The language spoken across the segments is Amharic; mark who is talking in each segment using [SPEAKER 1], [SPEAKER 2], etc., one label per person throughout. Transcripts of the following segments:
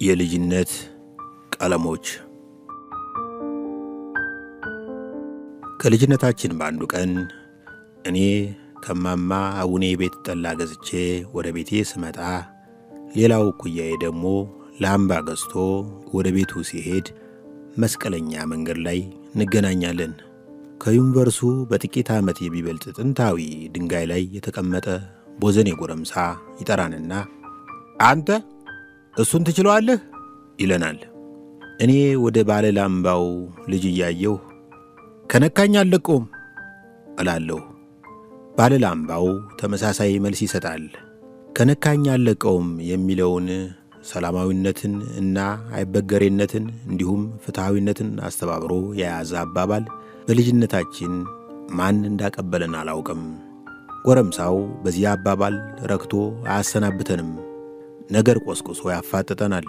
[SPEAKER 1] የልጅነት ቀለሞች ከልጅነታችን በአንዱ ቀን እኔ ከማማ አቡኔ ቤት ጠላ ገዝቼ ወደ ቤቴ ስመጣ ሌላው እኩያዬ ደግሞ ላምባ ገዝቶ ወደ ቤቱ ሲሄድ መስቀለኛ መንገድ ላይ እንገናኛለን። ከዩኒቨርሱ በጥቂት ዓመት የሚበልጥ ጥንታዊ ድንጋይ ላይ የተቀመጠ ቦዘኔ ጎረምሳ ይጠራንና አንተ እሱን ትችለዋለህ ይለናል። እኔ ወደ ባለ ላምባው ልጅ እያየሁ ከነካኝ አልለቀውም እላለሁ። ባለ ላምባው ተመሳሳይ መልስ ይሰጣል። ከነካኝ አልለቀውም የሚለውን ሰላማዊነትን እና አይበገሬነትን እንዲሁም ፍትሐዊነትን አስተባብሮ የያዘ አባባል በልጅነታችን ማን እንዳቀበለን አላውቅም። ጎረምሳው በዚህ አባባል ረክቶ አያሰናብተንም፣ ነገር ቆስቁሶ ያፋጥጠናል።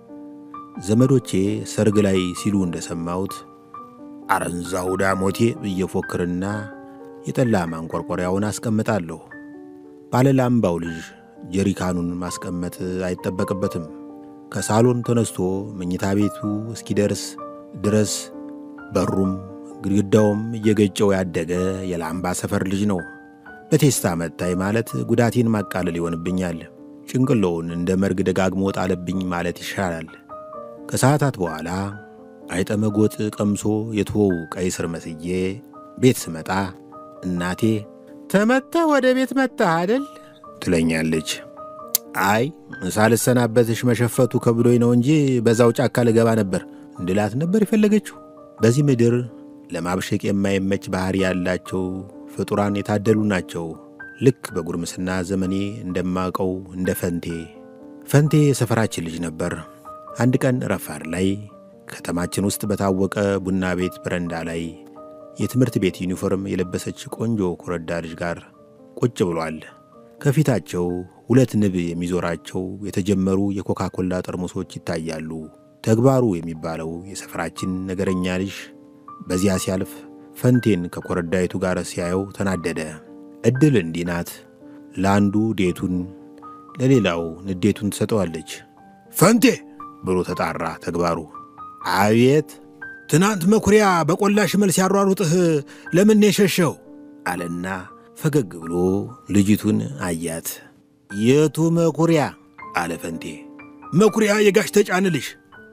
[SPEAKER 1] ዘመዶቼ ሰርግ ላይ ሲሉ እንደሰማሁት አረንዛው ዳሞቴ ብዬ ፎክርና የጠላ ማንቆርቆሪያውን አስቀምጣለሁ። ባለላምባው ልጅ ጀሪካኑን ማስቀመጥ አይጠበቅበትም። ከሳሎን ተነስቶ መኝታ ቤቱ እስኪደርስ ድረስ በሩም ግድግዳውም እየገጨው ያደገ የላምባ ሰፈር ልጅ ነው። በቴስታ መታይ ማለት ጉዳቴን ማቃለል ይሆንብኛል። ጭንቅሎውን እንደ መርግ ደጋግሞ ጣለብኝ ማለት ይሻላል። ከሰዓታት በኋላ አይጠመጎጥ ቀምሶ የተወው ቀይ ስር መስዬ ቤት ስመጣ እናቴ ተመተህ ወደ ቤት መጣህ አደል ትለኛለች። አይ ሳልሰናበትሽ መሸፈቱ ከብዶኝ ነው እንጂ በዛው ጫካ ልገባ ነበር እንድላት ነበር የፈለገችው። በዚህ ምድር ለማብሸቅ የማይመች ባህሪ ያላቸው ፍጡራን የታደሉ ናቸው። ልክ በጉርምስና ዘመኔ እንደማውቀው እንደ ፈንቴ። ፈንቴ የሰፈራችን ልጅ ነበር። አንድ ቀን ረፋድ ላይ ከተማችን ውስጥ በታወቀ ቡና ቤት በረንዳ ላይ የትምህርት ቤት ዩኒፎርም የለበሰች ቆንጆ ኮረዳ ልጅ ጋር ቁጭ ብሏል። ከፊታቸው ሁለት ንብ የሚዞራቸው የተጀመሩ የኮካኮላ ጠርሙሶች ይታያሉ። ተግባሩ የሚባለው የሰፈራችን ነገረኛ ልጅ በዚያ ሲያልፍ ፈንቴን ከኮረዳይቱ ጋር ሲያየው ተናደደ። ዕድል እንዲህ ናት። ለአንዱ ዴቱን ለሌላው ንዴቱን ትሰጠዋለች። ፈንቴ ብሎ ተጣራ ተግባሩ። አቤት ትናንት መኩሪያ በቆላሽ መልስ ያሯሩጥህ ለምን የሸሸው? አለና ፈገግ ብሎ ልጅቱን አያት። የቱ መኩሪያ? አለ ፈንቴ። መኩሪያ የጋሽ ተጫነ ልጅ።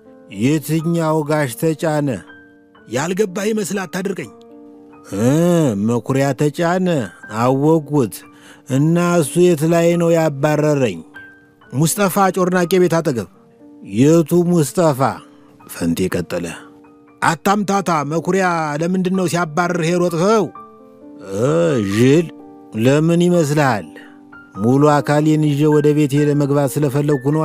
[SPEAKER 1] የትኛው ጋሽ ተጫነ? ያልገባህ ይመስል አታድርቀኝ። መኩሪያ ተጫነ አወቅሁት። እና እሱ የት ላይ ነው ያባረረኝ? ሙስጠፋ ጮርናቄ ቤት አጠገብ። የቱ ሙስጠፋ? ፈንቴ ቀጠለ። አታምታታ መኩሪያ ለምንድን ነው ሲያባርርህ የሮጥኸው? ዥል ለምን ይመስልሃል? ሙሉ አካሌን ይዤ ወደ ቤቴ ለመግባት ስለፈለግኩ ነዋ።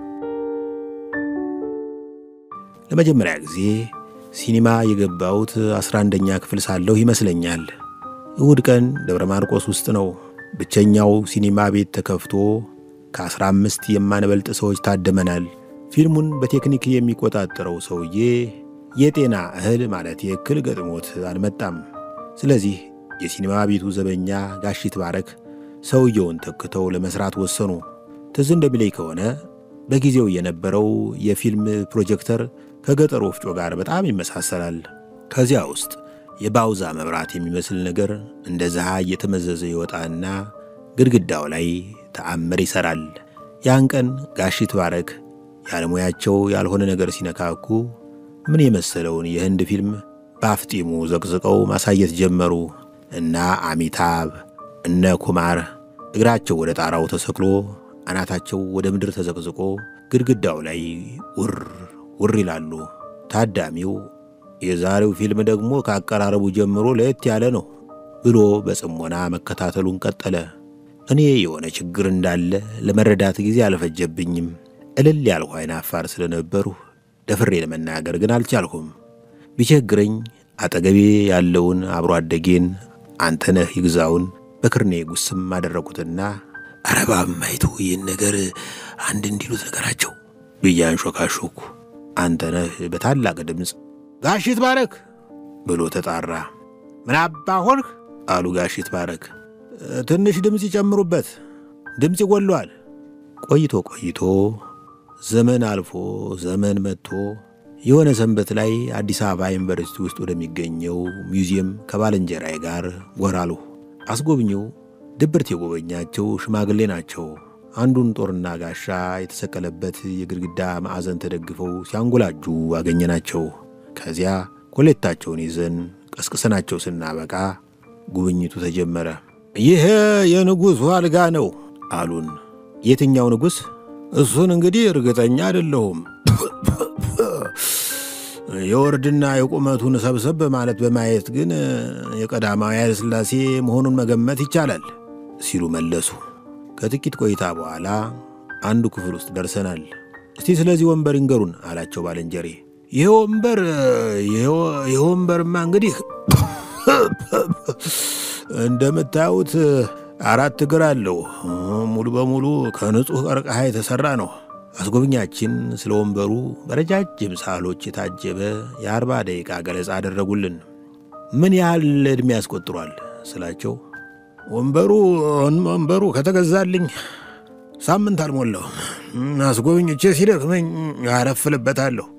[SPEAKER 1] ለመጀመሪያ ጊዜ ሲኒማ የገባሁት አስራ አንደኛ ክፍል ሳለሁ ይመስለኛል። እሁድ ቀን ደብረ ማርቆስ ውስጥ ነው። ብቸኛው ሲኒማ ቤት ተከፍቶ ከአስራ አምስት የማንበልጥ ሰዎች ታደመናል። ፊልሙን በቴክኒክ የሚቆጣጠረው ሰውዬ የጤና እህል ማለት የእክል ገጥሞት አልመጣም። ስለዚህ የሲኒማ ቤቱ ዘበኛ ጋሺት ባረክ ሰውየውን ተክተው ለመስራት ወሰኑ። ትዝ እንደሚለኝ ከሆነ በጊዜው የነበረው የፊልም ፕሮጀክተር ከገጠር ወፍጮ ጋር በጣም ይመሳሰላል። ከዚያ ውስጥ የባውዛ መብራት የሚመስል ነገር እንደ ዝሃ እየተመዘዘ ይወጣና ግድግዳው ላይ ተአምር ይሠራል። ያን ቀን ጋሺት ባረክ ያለሙያቸው ያልሆነ ነገር ሲነካኩ ምን የመሰለውን የህንድ ፊልም በአፍጢሙ ዘቅዝቀው ማሳየት ጀመሩ እና አሚታብ እነ ኩማር እግራቸው ወደ ጣራው ተሰቅሎ አናታቸው ወደ ምድር ተዘቅዝቆ ግድግዳው ላይ ውር ውር ይላሉ። ታዳሚው የዛሬው ፊልም ደግሞ ከአቀራረቡ ጀምሮ ለየት ያለ ነው ብሎ በጽሞና መከታተሉን ቀጠለ። እኔ የሆነ ችግር እንዳለ ለመረዳት ጊዜ አልፈጀብኝም። እልል ያልሁ አይን አፋር ስለነበሩ ደፍሬ ለመናገር ግን አልቻልሁም። ቢቸግረኝ አጠገቤ ያለውን አብሮ አደጌን አንተነህ ይግዛውን በክርኔ ጉስም አደረጉትና አረባብ ማይቱ ይህን ነገር አንድ እንዲሉት ነገራቸው ብዬ አንሾካሾኩ። አንተነህ በታላቅ ድምፅ ጋሺት ባረክ ብሎ ተጣራ። ምን አባ ሆንህ አሉ ጋሺት ባረክ። ትንሽ ድምፅ ይጨምሩበት፣ ድምፅ ይጎሏል። ቆይቶ ቆይቶ ዘመን አልፎ ዘመን መጥቶ የሆነ ሰንበት ላይ አዲስ አበባ ዩኒቨርሲቲ ውስጥ ወደሚገኘው ሚውዚየም ከባልንጀራዬ ጋር ጎራ አልሁ። አስጎብኚው ድብርት የጎበኛቸው ሽማግሌ ናቸው። አንዱን ጦርና ጋሻ የተሰቀለበት የግድግዳ ማዕዘን ተደግፈው ሲያንጎላጁ አገኘናቸው። ከዚያ ኮሌታቸውን ይዘን ቀስቅሰናቸው ስናበቃ ጉብኝቱ ተጀመረ። ይህ የንጉሡ አልጋ ነው አሉን። የትኛው ንጉሥ? እሱን እንግዲህ እርግጠኛ አይደለሁም። የወርድና የቁመቱን ሰብሰብ ማለት በማየት ግን የቀዳማዊ ኃይለ ሥላሴ መሆኑን መገመት ይቻላል ሲሉ መለሱ። ከጥቂት ቆይታ በኋላ አንዱ ክፍል ውስጥ ደርሰናል። እስቲ ስለዚህ ወንበር ይንገሩን አላቸው ባልንጀሬ። ይህ ወንበር ይህ ወንበርማ እንግዲህ እንደምታዩት አራት እግር አለው። ሙሉ በሙሉ ከንጹሕ ቀርከሃ የተሠራ ነው። አስጎብኛችን ስለ ወንበሩ በረጃጅም ሳህሎች የታጀበ የአርባ ደቂቃ ገለጻ አደረጉልን። ምን ያህል ዕድሜ ያስቆጥሯል ስላቸው ወንበሩ ወንበሩ ከተገዛልኝ ሳምንት አልሞላውም። አስጎብኝቼ ሲደክመኝ አረፍልበታለሁ